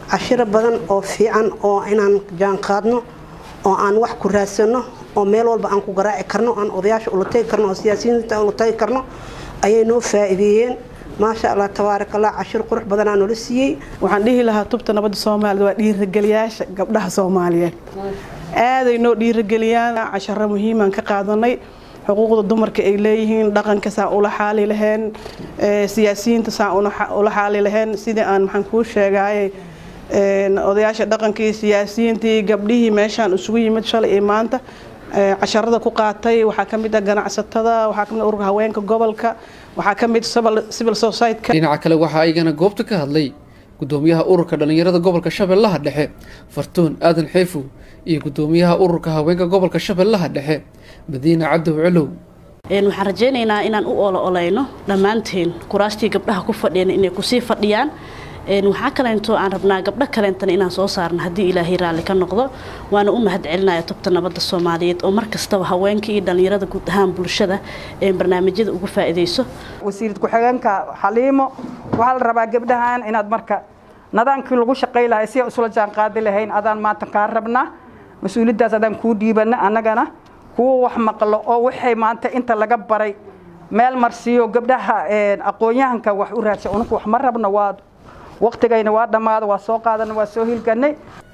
cashiro badan oo fiican oo inaan jaan qaadno oo aan wax ku raadsano oo meel walba aan ku garaaci karno aan odayaasha ula tagi karno oo siyaasiyiinta ula tagi karno ayay noo faa'iideeyeen maasha allah tabaaraka allah cashir qurux badanaa noola siiyey waxaan dhihi lahaa tubta nabadda soomaaliyed waa dhiirageliyaasha gabdhaha soomaaliyeed aaday noo dhiirageliyaan casharo muhiimaan ka qaadanay xuquuqda dumarka ay leeyihiin dhaqanka saa ula xaali laheen siyaasiyiinta saa ula xaali laheen sidii aan maxaan kuu sheegaaye odayaasha dhaqankii siyaasiyiintii gabdhihii meeshaan isugu yimid shalay iyo maanta casharada ku qaatay waxaa ka mid ah ganacsatada waxaa ka mid ururka haweenka gobolka waxaa ka mid civil society dhinaca kale waxaa aygana goobta ka hadlay gudoomiyaha ururka dhallinyarada gobolka shabeellaha dhexe fartuun aadan xeefow iyo gudoomiyaha ururka haweenka gobolka shabeellaha dhexe madiina cadow colow waxaan rajaynaynaa inaan u olo oleyno dhammaanteen kuraastii gabdhaha ku fadhiyeen inay kusii fadhiyaan waxaa kaleento aan rabnaa gabdho kaleentana inaan soo saarno haddii ilaahay raalli ka noqdo waana u mahad celinaya tubta nabadda soomaaliyeed oo markastaba haweenka iyo dhallinyarada guud ahaan bulshada ee barnaamijyada uga faa'iidayso wasiirad ku-xigeenka xaliimo waxaa la rabaa gabdhahan inaad marka nadaankii lagu shaqay lahay si isula jaan qaadi lahayn adaan maanta kaa rabnaa mas-uuliyaddaas adaan kuu dhiibana annagana kuwa wax maqlo oo waxay maanta inta laga baray meel marsiiyo gabdhaha aqoon-yahanka wax u raadsa ununka wax ma rabno waa waqtigayna waa dhammaada waa soo qaadana waa soo hilganay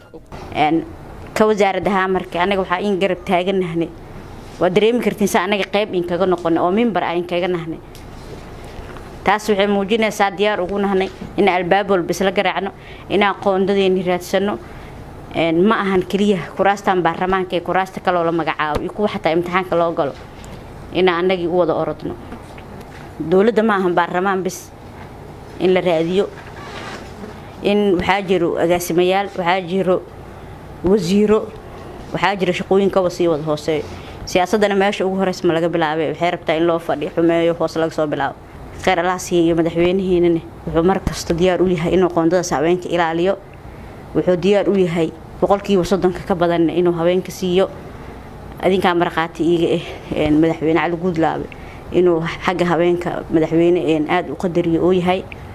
ka wasaarad ahaa marka anaga waxaa in garab taaganahnay waa dareemi kartiin sa anaga qayb inkaga noqonay oo mimbar ah inkaga nahnay taas waxay muujinaysaa diyaar ugu nahnay in albaab walba isla garaacno inaan qoondadeeni raadsano ma ahan keliya kuraastan baarlamaanka ee kuraasta kaloo la magacaabo iyo kuwa xataa imtixaanka loo galo inaan anagii u wada orodno dowladda ma ahan baarlamaan bis in la raadiyo in waxaa jiro agaasimayaal waxaa jiro wasiiro waxaa jiro shaqooyinkaba sii wada hooseeyo siyaasadana meesha ugu horeysa ma laga bilaabay waxay rabtaa in loo fadhiyo xumeeyo hoos laga soo bilaabo kheyr allaasiiya iyo madaxweynihiinana wuxuu mar kasta diyaar u yahay inuu qoondadaas haweenka ilaaliyo wuxuu diyaar u yahay boqolkiiba soddonka ka badan inuu haweenka siiyo adinkaa markhaati iiga ah madaxweyne cali guudlaabe inuu xagga haweenka madaxweyne aada u qadariyo oo yahay